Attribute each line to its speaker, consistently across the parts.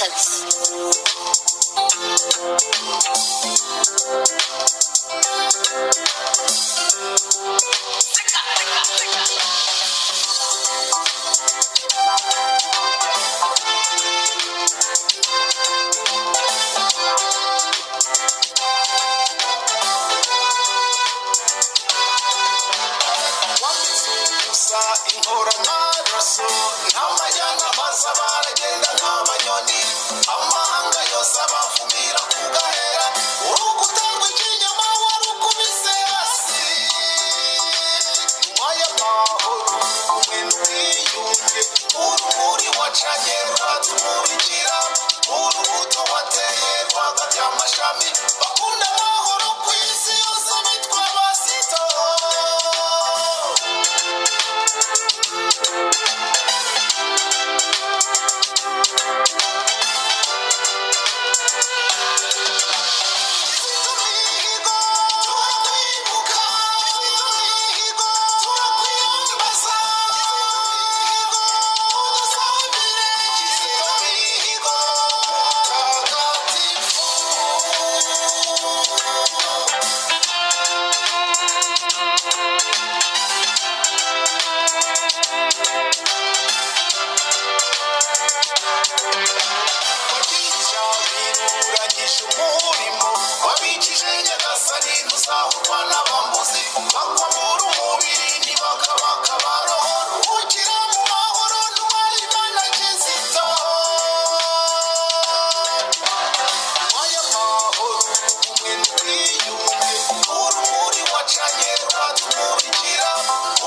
Speaker 1: akazi
Speaker 2: gusa inkura amaraso nta majyana maze baragenda nk'abanyoni amahanga yose abavumira ku gahera urukuta rw'ikinyama warukubise hasi nyuma y'amahoro ubumwe n'ubwiyunge urumuri wacanye rwatumurikira urubuto wateye rwagabye amashami bakunda amahoro ku isi yose bitwa basito umurimo wabikije nyagasani ntuzahurwa n'abambuzi bakwambura umubiri ntibakabaka baroho ruhukira mu mahoro ntwara imana kizito aya mahoro umwe n'ubwiyunge urumuri wacanye rwatumurikira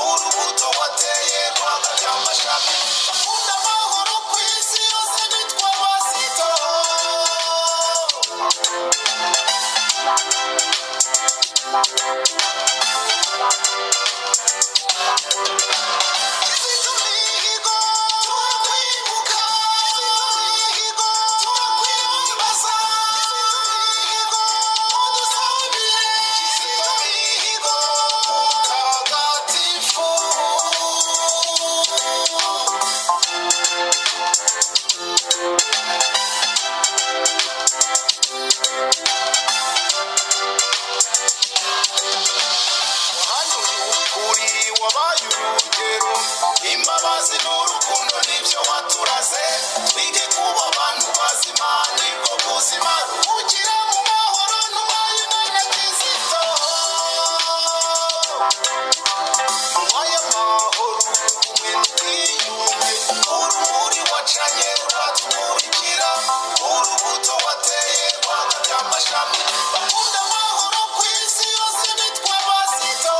Speaker 2: urubuto wateye rwagabye amashami bakunda amahoro ku isi yose bitwa basito imbabazi n'urukundo nibyo waturaze twige kuba abantu bazima nibwo buzima ruhukira mu mahoro n'uwaye imana kizito nyuma y'amahoro umwe n'ubwiyunge urumuri wacanye rwatumurikira urubuto wateye rwagabye amashami bakunda amahoro ku isi yose bitwa basito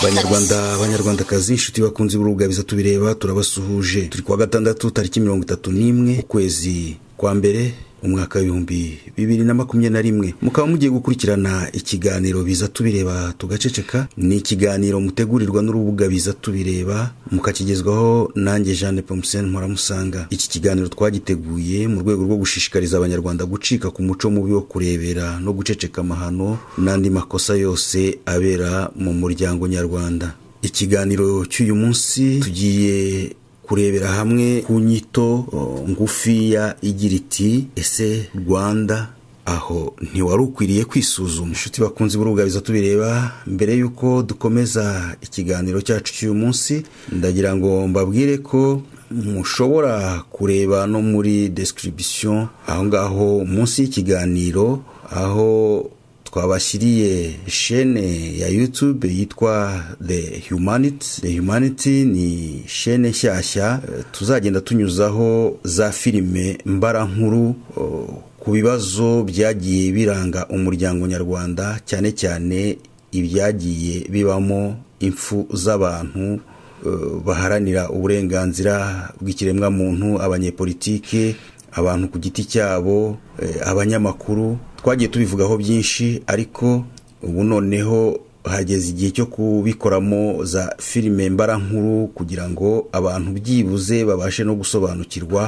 Speaker 3: banyarwanda banyarwandakazi inshuti bakunze b'urubwabiza tubireba turabasuhuje turi kuwa gatandatu tariki mirongo itatu n'imwe ukwezi kwa mbere umwaka w'ibihumbi bibiri na makumyabiri na rimwe mukaba mugiye gukurikirana ikiganiro biza tubireba tugaceceka ni ikiganiro mutegurirwa n'urubuga biza tubireba mukakigezwaho nanjye jeanne pomsen mpora iki kiganiro twagiteguye mu rwego rwo gushishikariza abanyarwanda gucika ku muco mubi wo kurebera no guceceka amahano n'andi makosa yose abera mu muryango nyarwanda ikiganiro cy'uyu munsi tugiye kurebera hamwe ku nyito o, ngufiya igira iti ese rwanda aho ntiwari ukwiriye kwisuzuma inshuti bakunze biza tubireba mbere y'uko dukomeza ikiganiro cyacu cy'uyu munsi ndagira ngo mbabwire ko mushobora kureba no muri description aho ngaho munsi y'ikiganiro aho twabashyiriye shene ya youtube yitwa the humanity the humanity ni shene nshyashya eh, tuzagenda tunyuzaho za filime mbarankuru oh, ku bibazo byagiye biranga umuryango nyarwanda cyane cyane ibyagiye bibamo impfu z'abantu eh, baharanira uburenganzira bw'ikiremwamuntu abanyepolitike abantu ku giti cyabo eh, abanyamakuru twagiye tubivugaho byinshi ariko ubu noneho hageze igihe cyo kubikoramo za filime mbarankuru kugira ngo abantu byibuze babashe no gusobanukirwa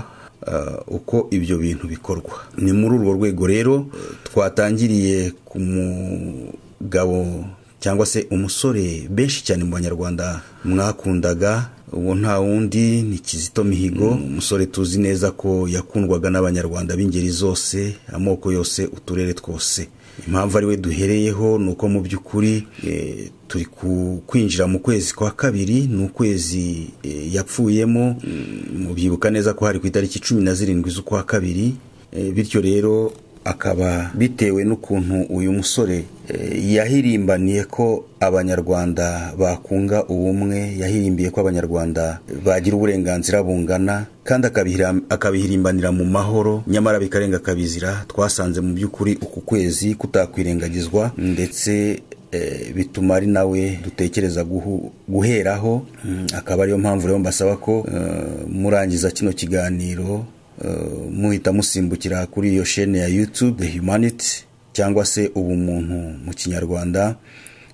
Speaker 3: eh, uko ibyo bintu bikorwa ni muri urwo rwego rero eh, twatangiriye ku mugabo cyangwa se umusore benshi cyane mu banyarwanda mwakundaga uwo nta wundi ni kizito mihigo umusore tuzi neza ko yakundwaga n'abanyarwanda b'ingeri zose amoko yose uturere twose impamvu ari we duhereyeho ni uko mu by'ukuri eh, turi ku- kwinjira mu kwezi kwa kabiri ni ukwezi eh, yapfuyemo Mm, mubyibuka neza ko hari ku itariki cumi na zirindwi z'ukwa kabiri Eh, bityo rero akaba bitewe n'ukuntu uyu musore eh, yahirimbaniye ko abanyarwanda bakunga ubumwe yahirimbiye ko abanyarwanda bagira uburenganzira bungana kandi akabihira- akabihirimbanira mu mahoro nyamara bikarenga akabizira twasanze mu by'ukuri uku kwezi kutakwirengagizwa ndetse eh, bituma ari nawe dutekereza guhu- guheraho Mm, akaba ariyo mpamvu rero mbasaba ko eh, murangiza kino kiganiro eh, muhita musimbukira kuri iyo shene ya youtube the humanity cyangwa se ubumuntu mu kinyarwanda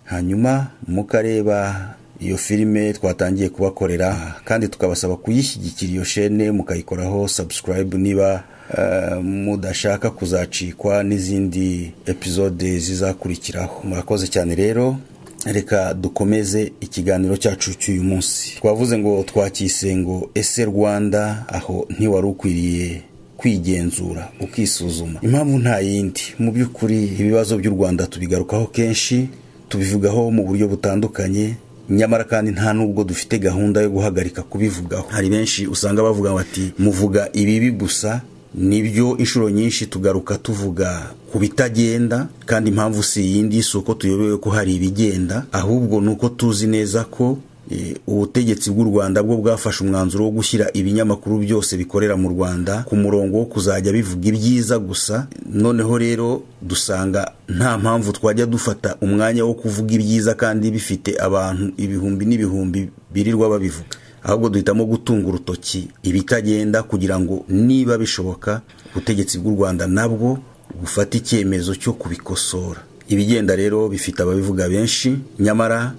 Speaker 3: hanyuma mukareba iyo filime twatangiye kubakorera kandi tukabasaba kuyishyigikira iyo shene mukayikoraho subscribe niba eh, mudashaka kuzacikwa n'izindi episode zizakurikiraho murakoze cyane rero reka dukomeze ikiganiro cyacu cy'uyu munsi twavuze ngo twacyise ngo ese rwanda aho ntiwari ukwiriye kwigenzura ukisuzuma impamvu nta yindi mu by'ukuri ibibazo by'u rwanda tubigarukaho kenshi tubivugaho mu buryo butandukanye nyamara kandi nta nubwo dufite gahunda yo guhagarika kubivugaho hari benshi usanga bavuga bati muvuga ibibi gusa nibyo inshuro nyinshi tugaruka tuvuga ku bitagenda kandi impamvu si iyindi si uko tuyobewe ko hari ibigenda ahubwo ni uko tuzi neza ko eh, ubutegetsi bw'u rwanda bwo bwafashe umwanzuro wo gushyira ibinyamakuru byose bikorera mu rwanda ku murongo wo kuzajya bivuga ibyiza gusa noneho rero dusanga nta mpamvu twajya dufata umwanya wo kuvuga ibyiza kandi bifite abantu ibihumbi n'ibihumbi birirwa babivuga ahubwo duhitamo gutunga urutoki ibitagenda kugira ngo niba bishoboka ubutegetsi bw'u rwanda nabwo bufate icyemezo cyo kubikosora ibigenda rero bifite ababivuga benshi nyamara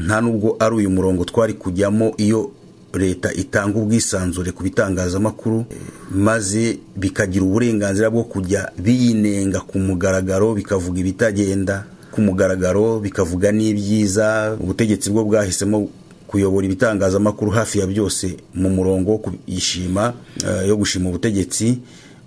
Speaker 3: nta nubwo ari uyu murongo twari kujyamo iyo leta itanga ubwisanzure ku bitangazamakuru maze bikagira uburenganzira bwo kujya biyinenga ku mugaragaro bikavuga ibitagenda ku mugaragaro bikavuga n'ibyiza ubutegetsi bwo bwahisemo kuyobora ibitangazamakuru hafi ya byose mu murongo wo kuyishima eh, yo gushima ubutegetsi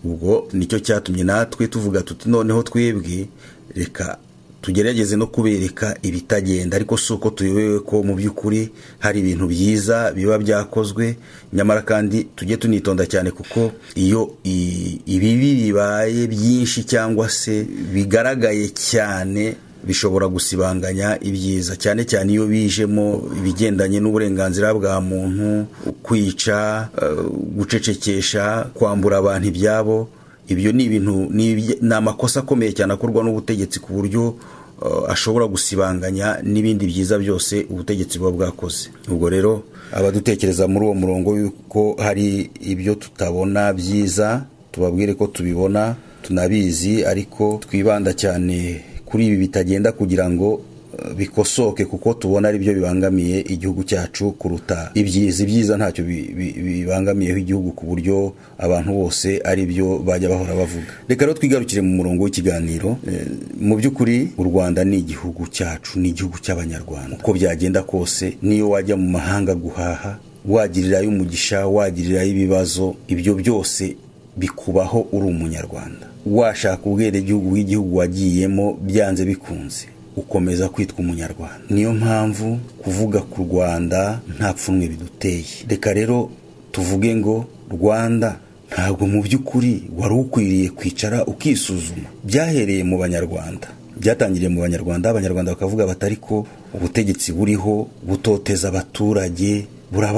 Speaker 3: ubwo nicyo cyatumye natwe tuvuga tuti noneho twebwe reka tugerageze no kubereka ibitagenda ariko si uko tuyobewe ko mu by'ukuri hari ibintu byiza biba byakozwe nyamara kandi tujye tunitonda cyane kuko iyo i- ibibi bibaye byinshi cyangwa se bigaragaye cyane bishobora gusibanganya ibyiza cyane cyane iyo bijemo ibigendanye n'uburenganzira bwa muntu kwica eh, gucecekesha kwambura abantu ibyabo ibyo ni ibintu ni ibye- ni amakosa akomeye cyane akorwa n'ubutegetsi ku buryo eh, ashobora gusibanganya n'ibindi byiza byose ubutegetsi buba bwakoze ubwo rero abadutekereza muri uwo murongo yuko hari ibyo tutabona byiza tubabwire ko tubibona tunabizi ariko twibanda cyane kuri ibi bitagenda kugira ngo eh, bikosoke kuko tubona ari byo bibangamiye igihugu cyacu kuruta ibyiza ibyiza ntacyo bi- bi- bibangamiyeho igihugu ku buryo abantu bose ari byo bajya bahora bavuga reka rero twigarukire mu murongo w'ikiganiro Eh, mu by'ukuri u rwanda ni igihugu cyacu ni igihugu cy'abanyarwanda uko byagenda kose niyo wajya mu mahanga guhaha wagirirayo umugisha wagirirayo ibibazo ibyo byose bikubaho uri umunyarwanda washaka ubwenegihugu bw'igihugu wagiyemo byanze bikunze ukomeza kwitwa umunyarwanda niyo mpamvu kuvuga ku rwanda nta pfunwe biduteye reka rero tuvuge ngo rwanda ntabwo mu by'ukuri wari ukwiriye kwicara ukisuzuma byahereye mu banyarwanda byatangiriye mu banyarwanda abanyarwanda bakavuga batari ko ubutegetsi buriho butoteza abaturage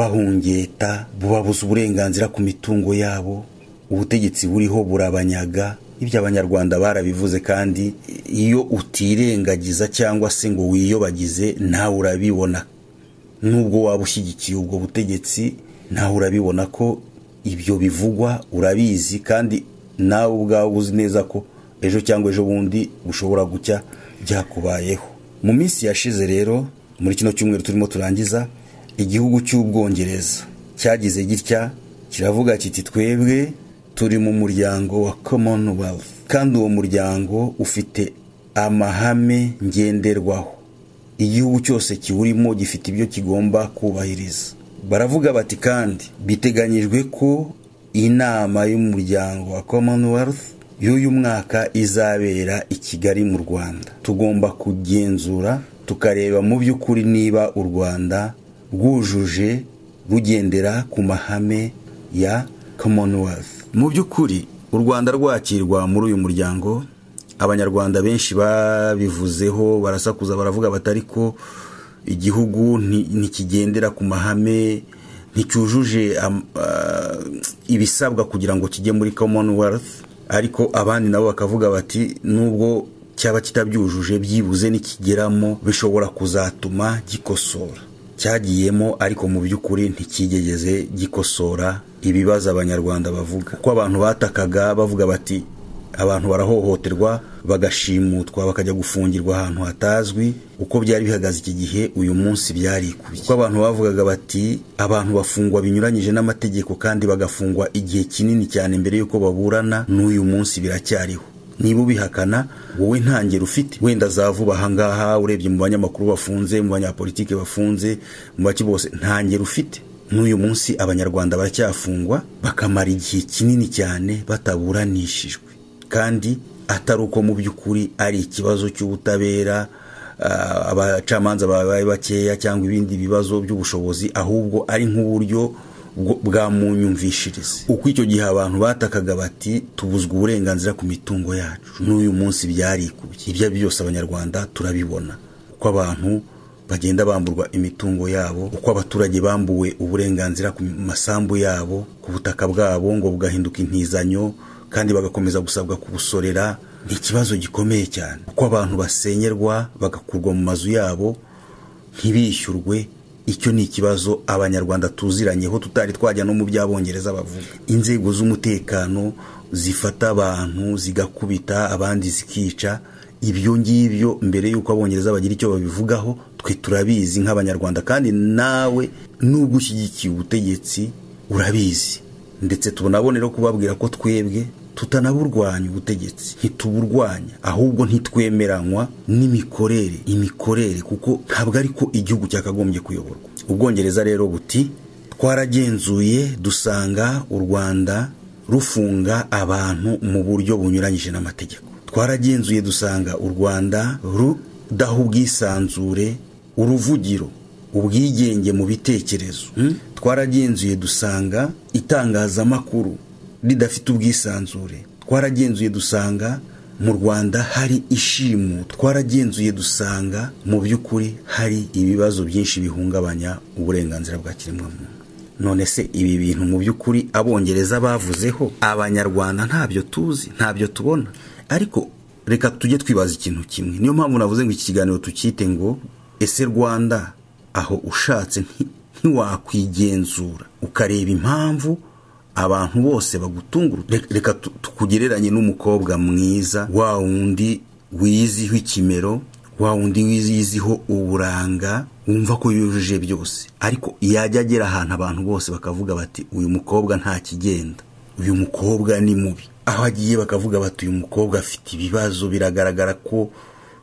Speaker 3: burabahungeta bubabuza uburenganzira ku mitungo yabo ubutegetsi buriho burabanyaga ibyo abanyarwanda barabivuze kandi iyo utirengagiza cyangwa se ngo wiyobagize nawe urabibona nubwo waba ushyigikiye ubwo butegetsi nawe urabibona ko ibyo bivugwa urabizi kandi nawe ubwawe uzi neza ko ejo cyangwa ejo bundi bushobora gucya byakubayeho mu minsi yashize rero muri kino cyumweru turimo turangiza igihugu cy'ubwongereza cyagize gitya kiravuga kiti twebwe turi mu muryango wa commonwealth kandi uwo muryango ufite amahame ngenderwaho igihugu cyose kiwurimo gifite ibyo kigomba kubahiriza baravuga bati kandi biteganyijwe ko inama y'umuryango wa commonwealth y'uyu mwaka izabera i kigali mu rwanda tugomba kugenzura tukareba mu by'ukuri niba u rwanda rwujuje rugendera ku mahame ya commonwealth mu by'ukuri u rwanda rwakirwa muri uyu muryango abanyarwanda benshi babivuzeho barasakuza baravuga batari ko igihugu nti- ntikigendera ku mahame nticyujuje am- ah, ibisabwa kugira ngo kijye muri commonwealth ariko abandi nabo bakavuga bati nubwo cyaba kitabyujuje byibuze nikigeramo bishobora kuzatuma gikosora cyagiyemo ariko mu by'ukuri ntikigeze gikosora ibibazo abanyarwanda bavuga kuko abantu batakaga bavuga bati abantu barahohoterwa bagashimutwa bakajya gufungirwa ahantu hatazwi uko byari bihagaze iki gihe uyu munsi byarikuye kuko abantu bavugaga bati abantu bafungwa binyuranyije n'amategeko kandi bagafungwa igihe kinini cyane mbere y'uko baburana n'uyu munsi biracyariho niba ubihakana wowe ntangero ufite wenda za vuba ahangaha urebye mu banyamakuru bafunze mu banyapolitiki bafunze mu baki bose ntangero ufite n'uyu munsi abanyarwanda baracyafungwa bakamara igihe kinini cyane bataburanishijwe kandi atari uko mu by'ukuri ari ikibazo cy'ubutabera ah, abacamanza babaye bakeya cyangwa ibindi bibazo by'ubushobozi ahubwo ari nk'uburyo bwo- bwa munyumvishirize uko icyo gihe abantu batakaga bati tubuzwa uburenganzira ku mitungo yacu n'uyu munsi byarikubye ibyo ari byo byose abanyarwanda turabibona uko abantu bagenda bamburwa imitungo yabo uko abaturage bambuwe uburenganzira ku masambu yabo ku butaka bwabo ngo bugahinduka intizanyo kandi bagakomeza gusabwa kubusorera ni ikibazo gikomeye cyane uko abantu basenyerwa bagakurwa mu mazu yabo ntibishyurwe icyo ni ikibazo abanyarwanda tuziranyeho tutari twajya no mu by'abongereza bavuga inzego z'umutekano zifata abantu zigakubita abandi zikica ibyo ngibyo mbere y'uko abongereza bagira icyo babivugaho twe turabizi nk'abanyarwanda kandi nawe nubwo ushyigikiye ubutegetsi urabizi ndetse tubonabonera kubabwira ko twebwe tutanaburwanya ubutegetsi ntituburwanya ahubwo ntitwemeranywa n'imikorere imikorere kuko ntabwo ari ko igihugu cyakagombye kuyoborwa ubwongereza rero buti twaragenzuye dusanga u rwanda rufunga abantu mu buryo bunyuranyije n'amategeko twaragenzuye dusanga u rwanda rudaha ubwisanzure uruvugiro ubwigenge mu bitekerezo twaragenzuye dusanga itangazamakuru ridafite ubwisanzure twaragenzuye dusanga mu rwanda hari ishimu twaragenzuye dusanga mu by'ukuri hari ibibazo byinshi bihungabanya uburenganzira bwa kiremwamuntu none se ibi bintu mu by'ukuri abongereza bavuzeho abanyarwanda ntabyo tuzi ntabyo tubona ariko reka tujye twibaza ikintu kimwe niyo mpamvu navuze ngo iki kiganiro tukite ngo ese rwanda aho ushatse nti- ntiwakwigenzura ukareba impamvu abantu bose bagutungura Re- reka tu- tukugereranye n'umukobwa mwiza wa wundi wiziho ikimero wa wundi wiziho uburanga wumva ko yujuje byose ariko yajya agera ahantu abantu bose bakavuga bati uyu mukobwa nta kigenda uyu mukobwa ni mubi aho agiye bakavuga bati uyu mukobwa afite ibibazo biragaragara ko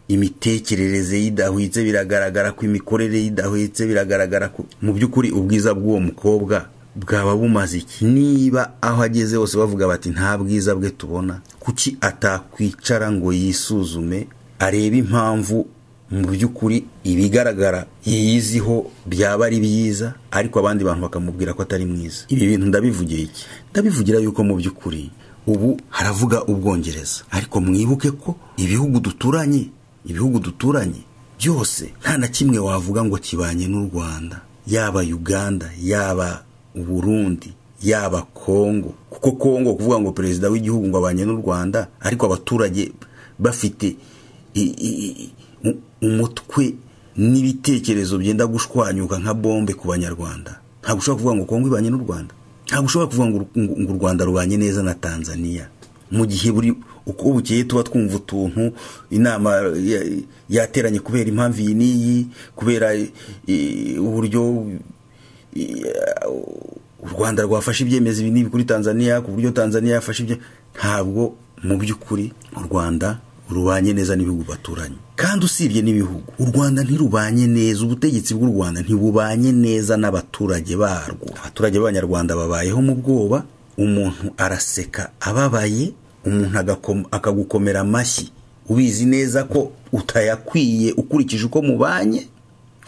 Speaker 3: imitekerereze ye idahwitse biragaragara ko imikorere ye idahwitse biragaragara ko mu by'ukuri ubwiza bw'uwo mukobwa bwaba bumaze iki niba aho ageze hose bavuga bati nta bwiza bwe tubona kuki atakwicara ngo yisuzume arebe impamvu mu by'ukuri ibigaragara yiyiziho byaba ari byiza ariko abandi bantu bakamubwira ko atari mwiza ibi bintu ndabivugira iki ndabivugira yuko mu by'ukuri ubu haravuga ubwongereza ariko mwibuke ko ibihugu duturanye ibihugu duturanye byose nta na kimwe wavuga ngo kibanye n'u rwanda yaba uganda yaba uburundi yaba kongo kuko kongo kuvuga ngo perezida w'igihugu ngo abanye n'u rwanda ariko abaturage bafite i- i- i- u- umutwe n'ibitekerezo byenda gushwanyuka nka bombe ku banyarwanda ntabwo ushobora kuvuga ngo kongo ibanye n'u rwanda ntabwo ushobora kuvuga ngo ngo- ngo u rwanda rubanye neza na tanzania mu gihe buri uko bukeye tuba twumva utuntu inama ya- yateranye kubera impamvu iyi n'iyi kubera eh, uburyo u rwanda rwafashe ibyemezo ibi n'ibi kuri tanzania ku buryo tanzania yafashe ibyo ntabwo mu by'ukuri u rwanda rubanye neza n'ibihugu baturanye kandi usibye n'ibihugu u rwanda ntirubanye neza ubutegetsi bw'u rwanda ntibubanye neza n'abaturage barwo abaturage b'abanyarwanda babayeho mu bwoba umuntu araseka ababaye umuntu agakoma- akagukomera amashyi ubizi neza ko utayakwiye ukurikije uko mubanye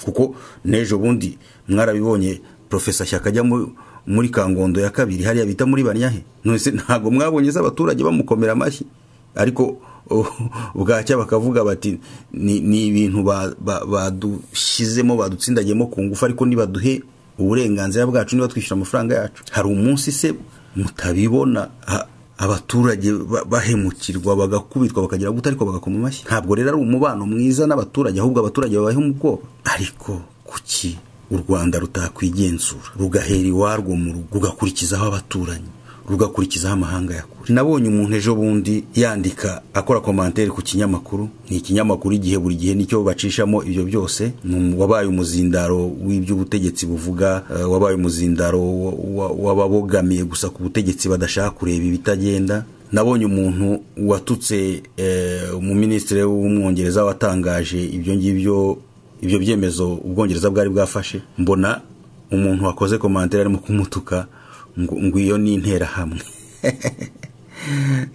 Speaker 3: kuko n'ejo bundi mwarabibonye profesa shyaka ajya mu- muri kangondo ya kabiri hariya bita muri banyahe nonese ntabwo mwabonye se abaturage bamukomera amashyi ariko oh, bwacya bakavuga bati ni ni ibintu ba- ba- badushyizemo badutsindagiyemo ku ngufu ariko nibaduhe uburenganzira bwacu niba twishyura amafaranga yacu hari umunsi se mutabibona ha- abaturage ba- bahemukirwa bagakubitwa bakagira guta ariko bagakoma amashyi ntabwo rero ari umubano mwiza n'abaturage ahubwo abaturage babayeho mu bwoba ariko kuki u rwanda rutakwigenzura rugahera iwarwo mu rugo rugakurikizaho abaturanyi rugakurikizaho amahanga ya kure nabonye umuntu ejo bundi yandika akora komantere ku kinyamakuru ni ikinyamakuru igihe buri gihe nicyo bacishamo ibyo byose ni umu- wabaye umuzindaro w'iby'ubutegetsi buvuga eh, wabaye umuzindaro wa- wa- w'ababogamiye gusa ku butegetsi badashaka kureba ibitagenda nabonye umuntu watutse eh, umuminisitiri w'umwongereza watangaje ibyo ngibyo ibyo byemezo ubwongereza bwari bwafashe mbona umuntu wakoze komantere arimo kumutuka ngo ngo iyo ni interahamwe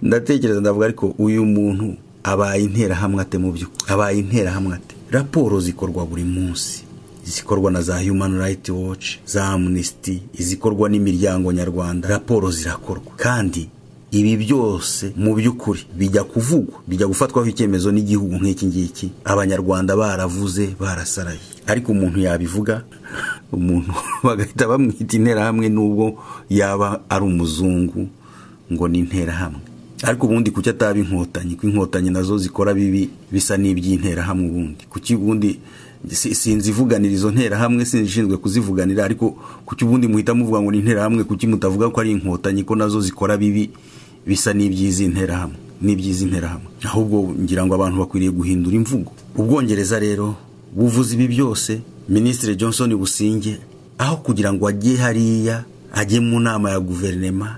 Speaker 3: ndatekereza ndavuga ariko uyu muntu abaye interahamwe ate mu by'ukuri abaye interahamwe ate raporo zikorwa buri munsi zikorwa na za human rights watch za amnesty izikorwa n'imiryango nyarwanda raporo zirakorwa kandi ibi byose mu by'ukuri bijya kuvugwa bijya gufatwaho icyemezo n'igihugu nk'iki ngiki abanyarwanda baravuze barasaraye ariko umuntu yabivuga umuntu bagahita bamwita interahamwe n'ubwo yaba ari umuzungu ngo ni interahamwe ariko ubundi kuki ataba inkotanyi ko inkotanyi nazo zikora bibi bisa n'iby'interahamwe ubundi kuki ubundi si- sinzi ivuganira izo nterahamwe sinishinzwe kuzivuganira ariko kuki ubundi muhita muvuga ngo ni interahamwe kuki mutavuga ko ari inkotanyi ko nazo zikora bibi bisa n'iby'izi nterahamwe n'iby'izi nterahamwe ahubwo ngira ngo abantu bakwiriye guhindura imvugo ubwongereza rero buvuze ibi byose minisitiri johnson businge aho kugira ngo ajye hariya ajye mu nama ya guverinema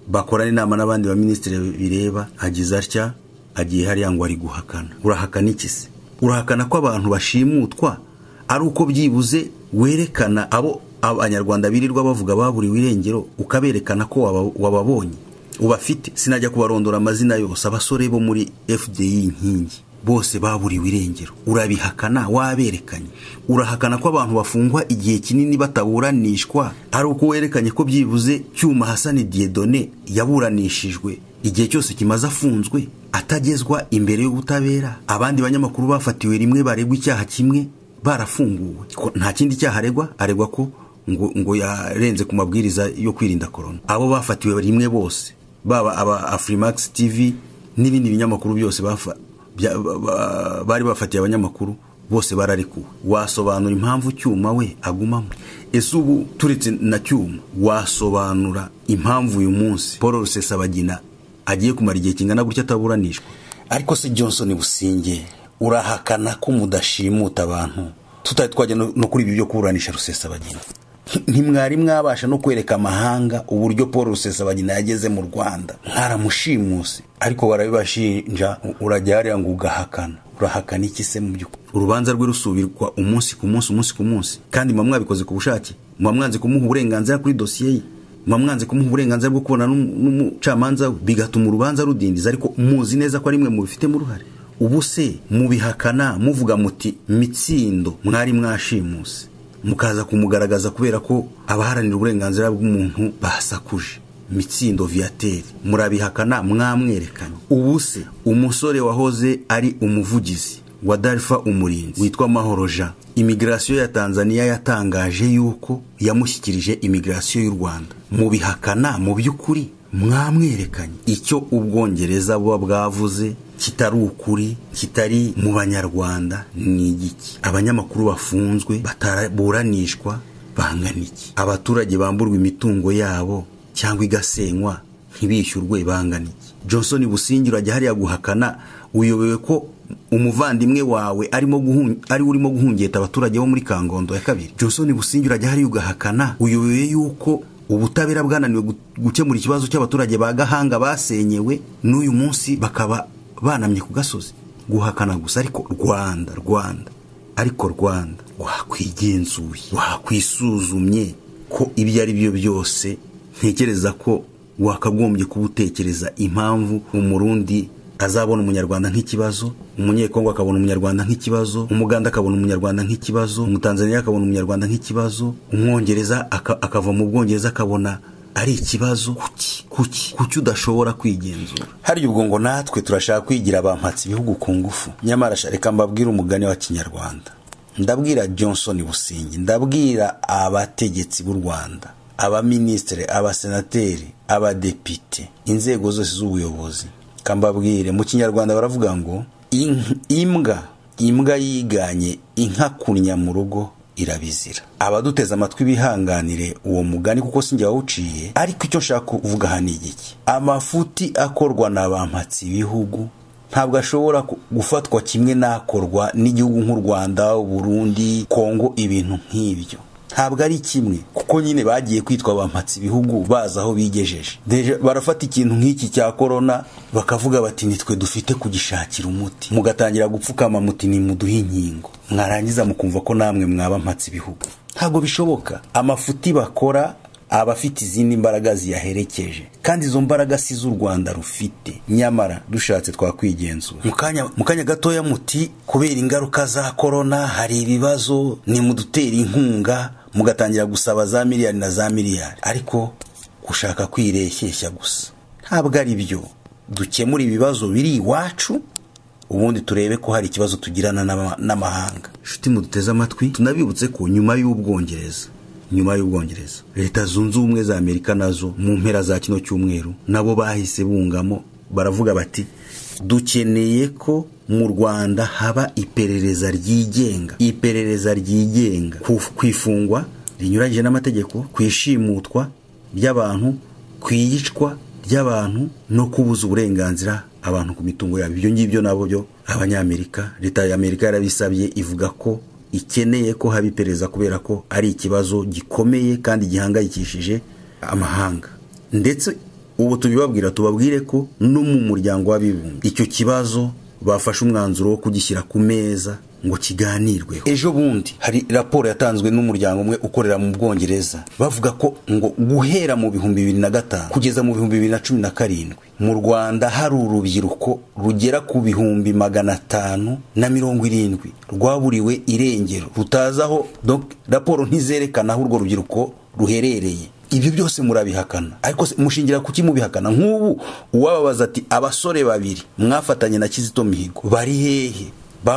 Speaker 3: bakorana inama n'abandi baminisitiri bireba agize atya agiye hariya ngo ari guhakana urahakana iki se urahakana ko abantu bashimutwa ari uko byibuze werekana abo abanyarwanda birirwa bavuga baburiwe irengero ukaberekana ko waba- wababonye ubafite sinajya kubarondora amazina yose abasore bo muri fdi inkingi bose baburiwe irengero urabihakana waberekanye urahakana ko abantu bafungwa igihe kinini bataburanishwa ari uko werekanye ko byibuze cyuma hasani diyedone yaburanishijwe igihe cyose kimaze afunzwe atagezwa imbere y'ubutabera abandi banyamakuru bafatiwe rimwe baregwa icyaha kimwe barafunguwe Ko nta kindi cyaha aregwa aregwa ko ngo, ngo yarenze ku mabwiriza yo kwirinda korona abo bafatiwe rimwe bose baba aba afrimax tv n'ibindi binyamakuru byose bafa- bya- ba- ba- bari bafatiye abanyamakuru bose bararekuwe wasobanura impamvu cyuma we agumamo ese ubu turetse na cyuma wasobanura impamvu uyu munsi paul rusesabagina agiye kumara igihe kingana gutya ataburanishwa ariko se johnson businge urahakana ko mudashimuta abantu tutari twajya no no kuri ibi byo kuburanisha rusesabagina ntimwari mwabasha no kwereka amahanga uburyo paul rusesabagina yageze mu rwanda mwaramushimuse ariko barabibashinja u- urajya hariya ngo ugahakana urahakana iki se mu by'ukuri urubanza rwe rusubirwa umunsi ku munsi umunsi ku munsi kandi muba mwabikoze ku bushake muba mwanze kumuha uburenganzira kuri dosiye ye muba mwanze kumuha uburenganzira bwo kubona n'um- n'umucamanza we bigatuma urubanza rudindiza ariko muzi neza ko ari mwe mubifitemo uruhare ubu se mubihakana muvuga muti mitsindo mwari mwashimuse mukaza kumugaragaza kubera ko abaharanira uburenganzira bw'umuntu basakuje mitsindo viateri murabihakana mwamwerekana ubu se umusore wahoze ari umuvugizi wa darfa umurinzi witwa mahoro jean imigirasiyo ya tanzania yatangaje yuko yamushyikirije imigirasiyo y'u rwanda mubihakana mu by'ukuri mwamwerekanye icyo ubwongereza buba bwavuze kitari ukuri kitari mu banyarwanda ni igiki abanyamakuru bafunzwe bataburanishwa bangana iki abaturage bamburwa imitungo yabo cyangwa igasenywa ntibishyurwe bangana iki johnson busingiro ajya hariya guhakana uyobewe ko umuvandimwe wawe arimo guhun- ari urimo guhungeta abaturage bo muri kangondo ya kabiri johnson busingiro ajya hariya ugahakana uyobewe y'uko ubutabera bwananiwe gu- gukemura ikibazo cy'abaturage ba gahanga basenyewe n'uyu munsi bakaba banamye ku gasozi guhakana gusa ariko rwanda rwanda ariko rwanda wakwigenzuye wakwisuzumye ko ibyo ari byo byose ntekereza ko wakagombye kuba utekereza impamvu umurundi azabona umunyarwanda nk'ikibazo umunyekongo akabona umunyarwanda nk'ikibazo umuganda akabona umunyarwanda nk'ikibazo umutanzaniya akabona umunyarwanda nk'ikibazo umwongereza aka- akava mu bwongereza akabona ari ikibazo kuki kuki kuki udashobora kwigenzura harya ubwo ngo natwe turashaka kwigira abampatsi ibihugu ku ngufu nyamara sha reka mbabwire umugani wa kinyarwanda ndabwira johnson busingi ndabwira abategetsi b'u rwanda abaminisitiri abasenateri abadepite inzego zose z'ubuyobozi kambabwire mu kinyarwanda baravuga ngo "Ink- imbwa imbwa yiganye inka kunnya mu rugo irabizira abaduteze amatwi bihanganire uwo mugani kuko sinjye wawuciye ariko icyo nshaka kuvuga aha ni igiki amafuti akorwa na bampatsi ibihugu ntabwo ashobora ku- gufatwa kimwe n'akorwa n'igihugu nk'u rwanda uburundi kongo ibintu nk'ibyo ntabwo ari kimwe kuko nyine bagiye kwitwa bampatsi ibihugu bazi aho bigejeje Deja- barafata ikintu nk'iki cya korona bakavuga bati nitwe dufite kugishakira umuti mugatangira gupfukama muti nimuduhe inkingo mwarangiza mukumva ko namwe mwaba mpatsi ibihugu ntabwo bishoboka amafuti bakora aba afite izindi mbaraga ziyaherekeje kandi izo mbaraga si z'u rwanda rufite nyamara dushatse twakwigenzura Mu kanya- mu kanya gatoya muti kubera ingaruka za korona hari ibibazo nimudutera inkunga mugatangira gusaba za miliyari na za miliyari ariko gushaka kwireshyeshya gusa ntabwo ari byo dukemura ibibazo biri iwacu ubundi turebe ko hari ikibazo tugirana n'ama- n'amahanga nshuti muduteze amatwi tunabibutse ko nyuma y'ubwongereza nyuma y'ubwongereza leta zunze ubumwe za amerika nazo mu mpera za kino cyumweru nabo bahise bungamo baravuga bati dukeneye ko mu rwanda haba iperereza ryigenga iperereza ryigenga ku- ku ifungwa rinyuranyije n'amategeko ku ishimutwa ry'abantu ku iyicwa ry'abantu no kubuza uburenganzira abantu ku mitungo yabo ibyo ngibyo nabo byo abanyamerika leta ya amerika yarabisabye ivuga ko ikeneye ko haba iperereza kubera ko ari ikibazo gikomeye kandi gihangayikishije amahanga ndetse ubu tubibabwira tubabwire ko no mu muryango w'abibumbye icyo kibazo bafashe umwanzuro wo kugishyira ku meza ngo kiganirweho ejo bundi hari raporo yatanzwe n'umuryango umwe ukorera mu bwongereza bavuga ko ngo guhera mu bihumbi bibiri na gatanu kugeza mu bihumbi bibiri na cumi na karindwi mu rwanda hari urubyiruko rugera ku bihumbi magana atanu na mirongo irindwi rwaburiwe irengero rutazi aho donc raporo ntizerekana aho urwo rubyiruko ruherereye ibyo byose murabihakana ariko se mushingira kuki mubihakana nk'ubu uwababaza ati abasore babiri mwafatanye na kizito mihigo bari hehe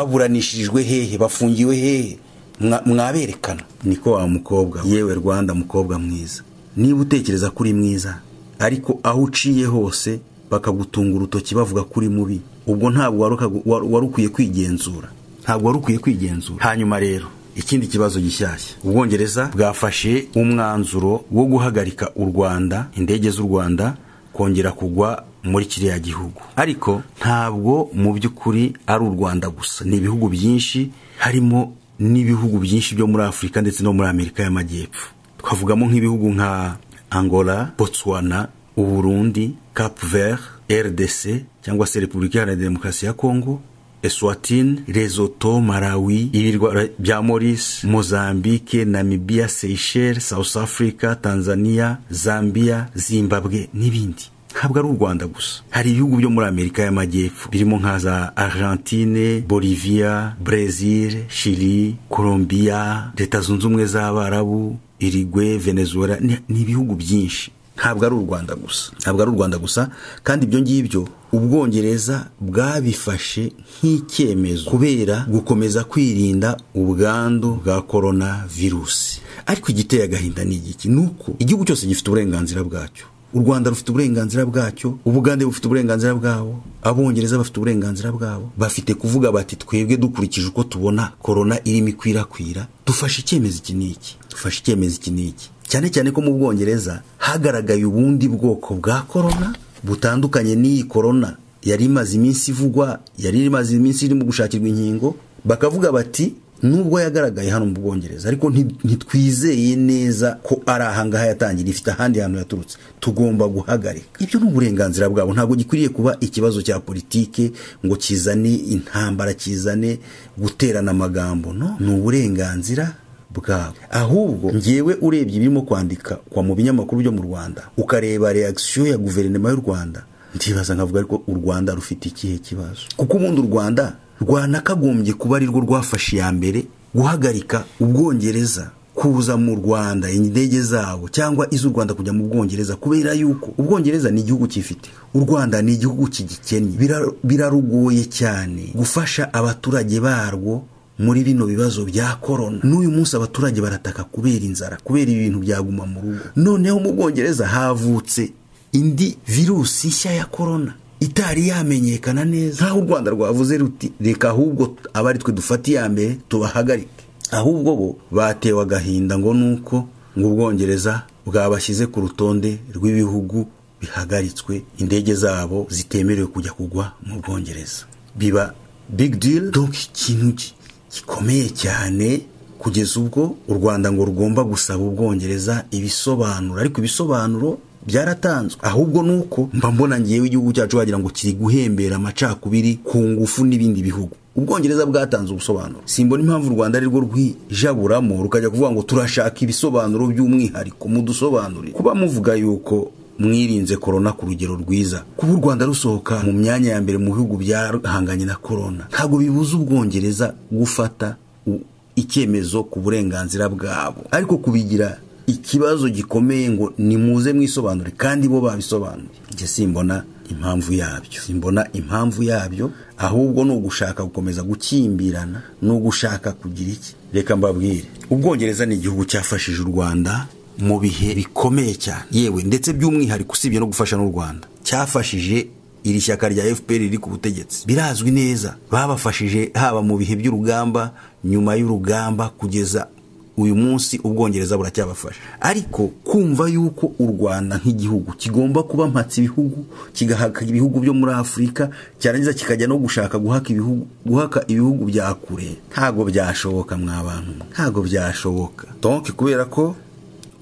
Speaker 3: baburanishirijwe hehe bafungiwe hehe Mwa- mwaberekana niko wa mukobwa we. yewe rwanda mukobwa mwiza niba utekereza ko uri mwiza ariko aho uciye hose bakagutunga urutoki bavuga ko uri mubi ubwo ntabwo wari ukagu- wari- wari ukwiye kwigenzura ntabwo wari ukwiye kwigenzura hanyuma rero ikindi kibazo gishyashya ubwongereza bwafashe umwanzuro wo guhagarika u rwanda indege z'u rwanda kongera kugwa muri kiriya gihugu ariko ntabwo mu by'ukuri ari u rwanda gusa ni ibihugu byinshi harimo n'ibihugu byinshi byo muri afurika ndetse no muri amerika y'amajyepfo twavugamo nk'ibihugu nka angola botswana uburundi cap vert rdc cyangwa se repubulika iharanira demokarasi ya kongo eswatini resoto malawi ibirwa bya moris mozambike namibia seychelles south africa tanzania zambia zimbabwe n'ibindi ntabwo ari u rwanda gusa hari ibihugu byo muri amerika y'amajyepfo birimo nka za argentine bolivia brazil chili colombia leta zunze ubumwe z'abarabu irigwe venezuela ni ni ibihugu byinshi ntabwo ari u rwanda gusa ntabwo ari u rwanda gusa kandi ibyo ngibyo ubwongereza bwabifashe nk'icyemezo kubera gukomeza kwirinda ubwandu bwa korona virusi ariko igiteye agahinda ni igiki ni uko igihugu cyose gifite uburenganzira bwacyo u rwanda rufite uburenganzira bwacyo ubugande bufite uburenganzira bwabo abongereza bafite uburenganzira bwabo bafite kuvuga bati twebwe dukurikije uko tubona korona irimo ikwirakwira dufashe icyemezo iki n'iki dufashe icyemezo iki n'iki cyane cyane ko mu bwongereza hagaragaye ubundi bwoko bwa korona butandukanye n'iyi korona yari imaze iminsi ivugwa yari imaze iminsi irimo gushakirwa inkingo bakavuga bati nubwo yagaragaye hano mu bwongereza ariko nti- ntitwizeye neza ko ari ahangaha yatangira ifite ahandi hantu yaturutse tugomba guhagarika ibyo ni uburenganzira bwabo ntabwo gikwiriye kuba ikibazo cya politike ngo kizane intambara kizane guterana amagambo no ni uburenganzira bwabo ahubwo ngewe urebye ibirimo kwandika kwa mu binyamakuru byo mu rwanda ukareba reakisiyo ya guverinoma y'u rwanda ndibaza nkavuga ariko u rwanda rufite ikihe kibazo kuko ubundi u rwanda rwanakagombye kuba ari rwo rwafashe iya mbere guhagarika ubwongereza kuza mu rwanda indege zabo cyangwa iz'u rwanda kujya mu bwongereza kubera yuko ubwongereza ni igihugu kifite u rwanda ni igihugu kigikennye Bira- birarugoye cyane gufasha abaturage barwo muri bino bibazo bya korona n'uyu munsi abaturage barataka kubera inzara kubera ibintu byaguma mu rugo noneho mu bwongereza havutse indi virusi nshya ya korona itari yamenyekana neza nk'aho u rwanda rwavuze ruti reka ahubwo aba ari twe dufata iya mbere tubahagarike ahubwo bo batewe agahinda ngo nuko ngo ubwongereza bwabashyize ku rutonde rw'ibihugu bihagaritswe indege zabo zitemerewe kujya kugwa mu bwongereza biba big deal donc ikintu gi- gikomeye cyane kugeza ubwo u rwanda ngo rugomba gusaba ubwongereza ibisobanuro ariko ibisobanuro byaratanzwe ahubwo nuko mba mbona ngewe igihugu cyacu wagira ngo kiri guhembera amacakubiri ku ngufu n'ibindi bihugu ubwongereza bwatanze ubusobanuro simbona impamvu u rwanda arirwo rwijaburamo rukajya kuvuga ngo turashaka ibisobanuro by'umwihariko mudusobanurire kuba muvuga yuko mwirinze korona ku rugero rwiza kuba u rwanda rusohoka mu myanya ya mbere mu bihugu byahanganye na korona ntabwo bibuza ubwongereza gufata u- icyemezo ku burenganzira bwabo ariko kubigira ikibazo gikomeye ngo nimuze mwisobanure kandi bo babisobanuye njye simbona impamvu yabyo simbona impamvu yabyo ahubwo ni ugushaka gukomeza gukimbirana ni ugushaka kugira iki reka mbabwire ubwongereza ni igihugu cyafashije u rwanda mu bihe bikomeye cyane yewe ndetse by'umwihariko usibye no gufasha n'u rwanda cyafashije iri shyaka rya fpr riri ku butegetsi birazwi neza babafashije haba mu bihe by'urugamba nyuma y'urugamba kugeza uyu munsi ubwongereza buracyabafasha ariko kumva yuko u rwanda nk'igihugu kigomba kuba mpatse ibihugu kigahaka ibihugu byo muri afurika cyarangiza kikajya no gushaka guhaka ibihugu, guhaka ibihugu bya kure ntabwo byashoboka mwa bantu mwe. ntabwo byashoboka donc kubera ko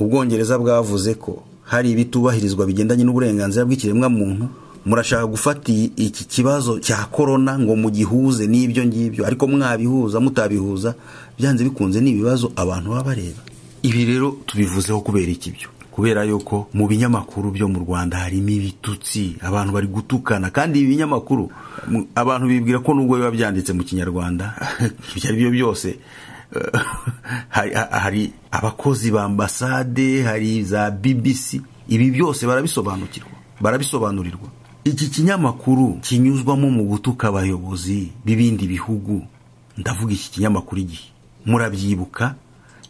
Speaker 3: ubwongereza bwavuze ko hari ibitubahirizwa bigendanye n'uburenganzira bw'ikiremwamuntu murashaka gufata iyi- iki kibazo cya korona ngo mugihuze n'ibyo ngibyo ariko mwabihuza mutabihuza byanze bikunze ni ibibazo abantu baba bareba ibi rero tubivuzeho kubera iki byo kubera yuko mu binyamakuru byo mu rwanda harimo ibitutsi abantu bari gutukana kandi ibi binyamakuru mu- abantu bibwira ko nubwo biba byanditse mu kinyarwanda ibyo ari byo byose hari, hari abakozi ba ambasade hari za bbc ibi byose barabisobanukirwa barabisobanurirwa iki kinyamakuru kinyuzwamo mu gutuka abayobozi b'ibindi bihugu ndavuga iki kinyamakuru igihe murabyibuka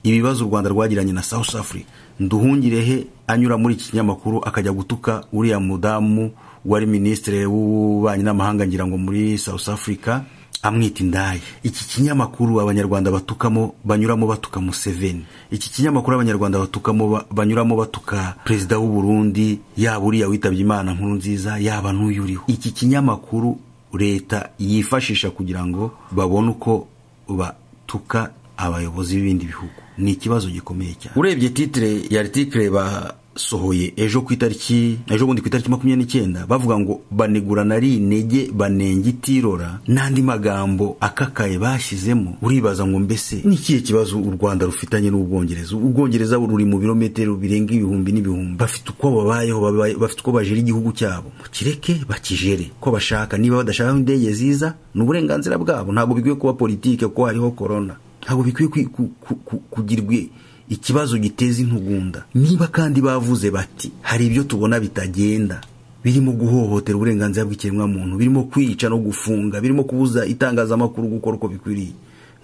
Speaker 3: ibibazo u rwanda rwagiranye na south africa nduhungirehe anyura muri iki kinyamakuru akajya gutuka uriya mudamu wari minisitiri w'ububanyi n'amahanga ngira ngo muri south africa amwita indaya iki kinyamakuru abanyarwanda batukamo banyuramo batuka museveni iki kinyamakuru abanyarwanda batukamo ba- banyuramo batuka perezida w'u burundi yaba uriya witabye imana nkuru nziza yaba n'uyu uriho iki kinyamakuru leta yifashisha kugira ngo babone uko batuka abayobozi b'ibindi bihugu ni ikibazo gikomeye cyane urebye titire ya article basohoye ejo ku itariki ejo bundi ku itariki makumyabiri n'icyenda bavuga ngo banegurana ari intege banenga itirora n'andi magambo akakaye bashyizemo uribaza ngo mbese ni ikihe kibazo u rwanda rufitanye n'ubwongereza ubwongereza ruri mu birometero birenga ibihumbi n'ibihumbi bafite uko babayeho babaye- bafite uko bajera igihugu cyabo kireke bakijere ko bashaka niba badashaka indege ziza ni uburenganzira bwabo ntabwo bikwiye kuba politike kuko hariho korona ntabwo bikwiye kwi- ku- ku- ku- kugirwa ikibazo giteza intugunda niba kandi bavuze bati hari ibyo tubona bitagenda birimo guhohotera uburenganzira bw'ikiremwamuntu birimo kwica no gufunga birimo kubuza itangazamakuru gukora uko bikwiriye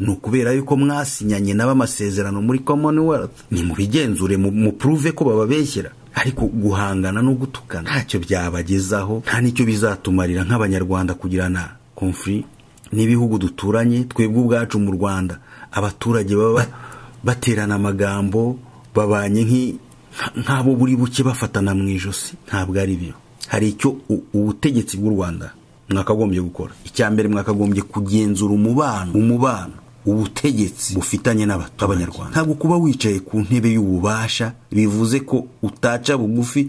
Speaker 3: ni ukubera yuko mwasinyanye nabo amasezerano muri commonwealth nimubigenzure mu- mupuruve ko bababeshyera ariko guhangana no gutukana ntacyo byabagezaho nta n'icyo bizatumarira nk'abanyarwanda kugirana konfuri n'ibihugu duturanye twebwe ubwacu mu rwanda abaturage baba baterana amagambo babanye nk'i- nk'abo buri buke bafatana mu ijosi ntabwo ari byo hari icyo u- ubutegetsi bw'u rwanda mwakagombye gukora icya mbere mwakagombye kugenzura umubano umubano ubutegetsi bufitanye n'abanyarwanda ntabwo kuba wicaye ku ntebe y'ububasha bivuze ko utaca bugufi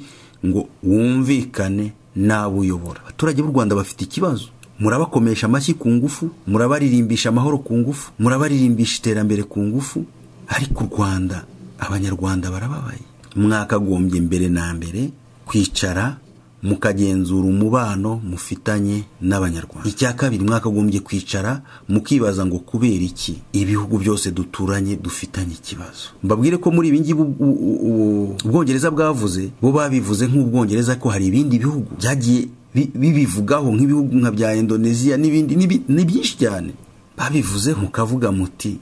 Speaker 3: ngo wumvikane n'abo uyobora abaturage b'u rwanda bafite ikibazo murabakomesha amashyi ku ngufu murabaririmbisha amahoro ku ngufu murabaririmbisha iterambere ku ngufu ariko u rwanda abanyarwanda barababaye mwakagombye mbere na mbere kwicara mukagenzura umubano mufitanye n'abanyarwanda icya kabiri mwakagombye kwicara mukibaza ngo kubera iki ibihugu byose duturanye dufitanye ikibazo mbabwire ko muri ibingibi u- u- u- ubwongereza bwavuze bo babivuze nk'ubwongereza ko hari ibindi bihugu byagiye bi- bibivugaho nk'ibihugu nka bya indoneziya n'ibindi n'ibi- ni byinshi cyane babivuze mukavuga muti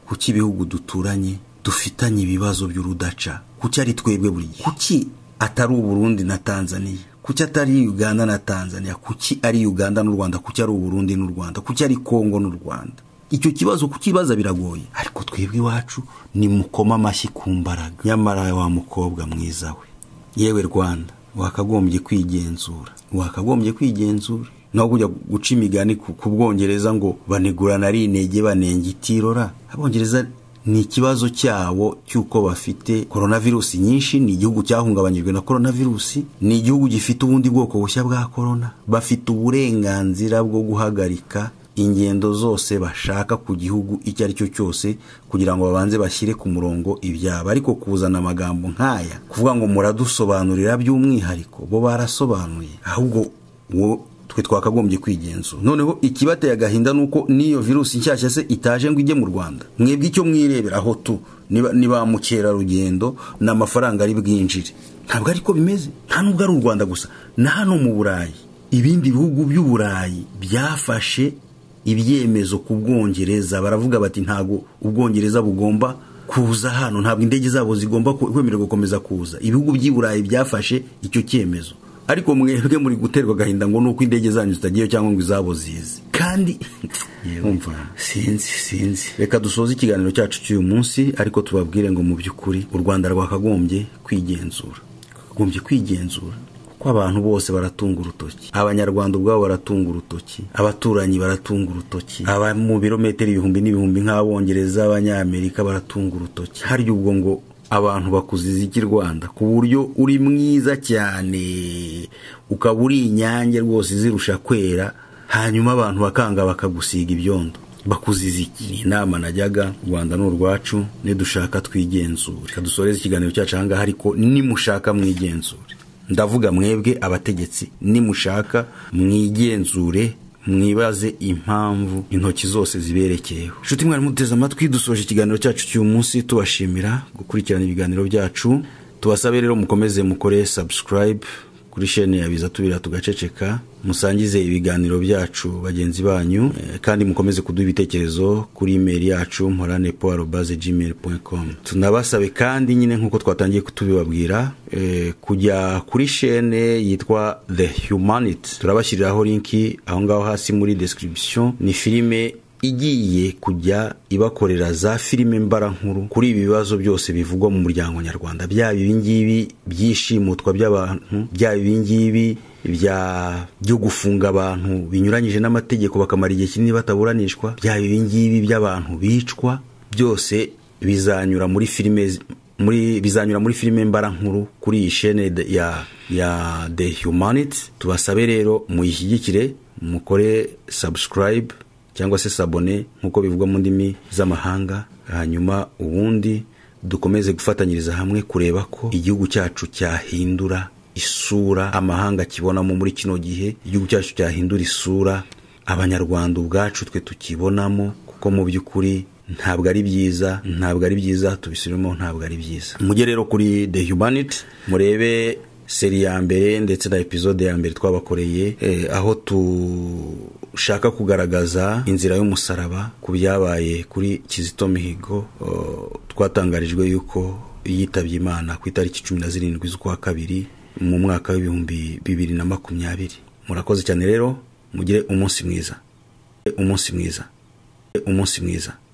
Speaker 3: kuki ibihugu duturanye dufitanye ibibazo by'urudaca kuki ari twebwe buri gihe kuki atari uburundi na tanzaniya kuki atari uganda na tanzaniya kuki ari uganda n'u rwanda kuki ari uburundi n'u rwanda kuki ari kongo n'u rwanda icyo kibazo kukibaza biragoye ariko twebwe iwacu ni mukoma amashyi ku mbaraga nyamara wa mukobwa mwiza we yewe rwanda wakagombye kwigenzura wakagombye kwigenzura naho kujya guca imigani ku ku bwongereza ngo banegurana ari intege banenga itirora abongereza ni ikibazo cyabo cy'uko bafite koronavirusi nyinshi ni igihugu cyahungabanyijwe na koronavirusi ni igihugu gifite ubundi bwoko bushya bwa korona bafite uburenganzira bwo guhagarika ingendo zose bashaka ku gihugu icyo ari cyo cyose kugira ngo babanze bashyire ku murongo ibyabo ariko kuzana amagambo nk'aya kuvuga ngo muradusobanurira by'umwihariko bo barasobanuye ahubwo uwo twe twakagombye kwigenzura noneho ikibateye agahinda ni uko n'iyo virusi nshyashya se itaje ngo ijye mu rwanda mwebwe icyo mwirebera aho tu niba- ni ba mukerarugendo ni amafaranga ari bwinjire ntabwo ariko bimeze nta nubwo ari u rwanda gusa na hano mu burayi ibindi bihugu by'uburayi byafashe ibyemezo ku bwongereza baravuga bati ntabwo ubwongereza bugomba kuza hano ntabwo indege zabo zigomba ku- kwemererwa gukomeza kuza ibihugu by'i burayi byafashe icyo cyemezo ariko mwebwe muri guterwa agahinda ngo nuko indege zanyu zitagiyeyo cyangwa ngo izabo zize kandi umva sinzi sinzi reka dusoze ikiganiro cyacu cy'uyu munsi ariko tubabwire ngo mu by'ukuri u rwanda rwakagombye kwigenzura rwakagombye kwigenzura kuko abantu bose baratunga urutoki abanyarwanda ubwabo baratunga urutoki abaturanyi baratunga urutoki aba mu birometero ibihumbi n'ibihumbi nk'abongereza abanyamerika baratunga urutoki harya ubwo ngo abantu bakuze iziki rwanda ku buryo uri mwiza cyane ukaba uri inyange rwose izirusha kwera hanyuma abantu bakanga bakagusiga ibyondo bakuziza iki ni inama najyaga u rwanda ni urwacu nidushaka twigenzure reka dusoreze ikiganiro cyacu ahangaha ariko nimushaka mwigenzure ndavuga mwebwe abategetsi nimushaka mwigenzure mwibaze impamvu intoki zose ziberekeyeho nshuti mwari muteze amatwi dusoje ikiganiro cyacu cy'uyu munsi tubashimira gukurikirana ibiganiro byacu tubasabe rero mukomeze mukore subscribe kuri shene ya biza tubira tugaceceka musangize ibiganiro byacu bagenzi banyu eh, kandi mukomeze kuduha ibitekerezo kuri email yacu moranepo arobaze gmail.com tunabasabe kandi nyine nk'uko twatangiye kutubibabwira eh, kujya kuri shene yitwa the humanity turabashyiriraho linki aho ngaho hasi muri description ni filime igiye kujya ibakorera za filime mbara nkuru kuri ibi bibazo byose bivugwa mu muryango nyarwanda byaba ibingibi by'ishimutwa by'abantu byaba ibingibi bya byo gufunga abantu binyuranyije n'amategeko bakamara igihe kinini bataburanishwa byaba ibingibi by'abantu bicwa byose bizanyura muri filime z- muri bizanyura muri filime mbara nkuru kuri iyi shene de- ya ya the humanity tubasabe rero muyishyigikire mukore subscribe cyangwa se sabone nk'uko bivugwa mu ndimi z'amahanga hanyuma ubundi dukomeze gufatanyiriza hamwe kureba ko igihugu cyacu cyahindura isura amahanga kibonamo muri kino gihe igihugu cyacu cyahindura isura abanyarwanda ubwacu twe tukibonamo kuko mu by'ukuri ntabwo ari byiza ntabwo ari byiza tubisubiremo ntabwo ari byiza mujye rero kuri the humanity murebe seri ya mbere ndetse na epizode ya mbere twabakoreye eh, aho dushaka kugaragaza inzira y'umusaraba ku byabaye kuri kizito mihigo oh, twatangarijwe yuko yitabye imana ku itariki cumi na zirindwi z'ukwa kabiri mu mwaka w'ibihumbi bibiri na makumyabiri murakoze cyane rero mugire umunsi mwiza umunsi mwiza umunsi mwiza